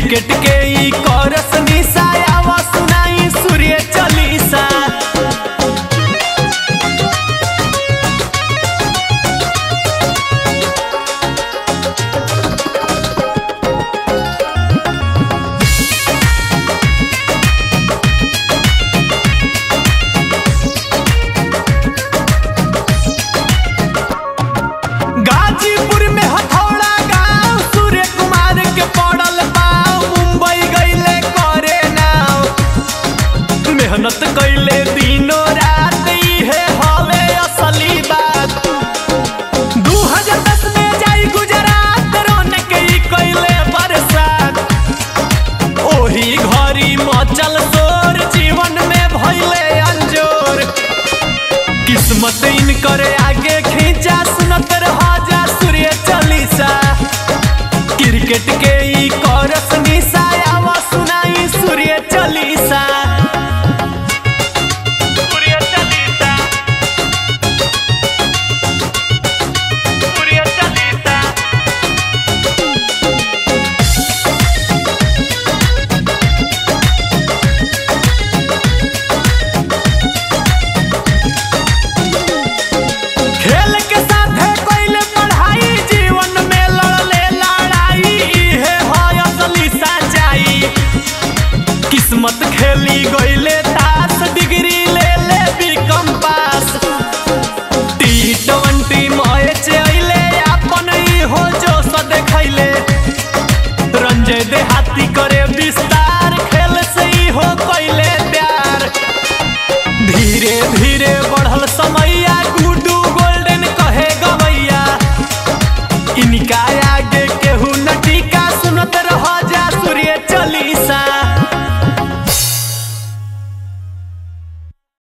cricket के ई करस निशायावा सुनाई सूर्य चालीसा गाजीपुर में हथौड़ा गांव सूर्य कुमार के पड़ल पाव मुंबई गईले करे नाव मेहनत कैले दिनों रात इहे हवे असली बात 2010 में जाई गुजरात रोन के ई कैले बरसात ओही घरी मचल शोर जीवन में भइले अंजोर किस्मत इनकर आगे खींचा सुनत रहा जा सूर्य चालीसा क्रिकेट के ई करस निशायावा सुन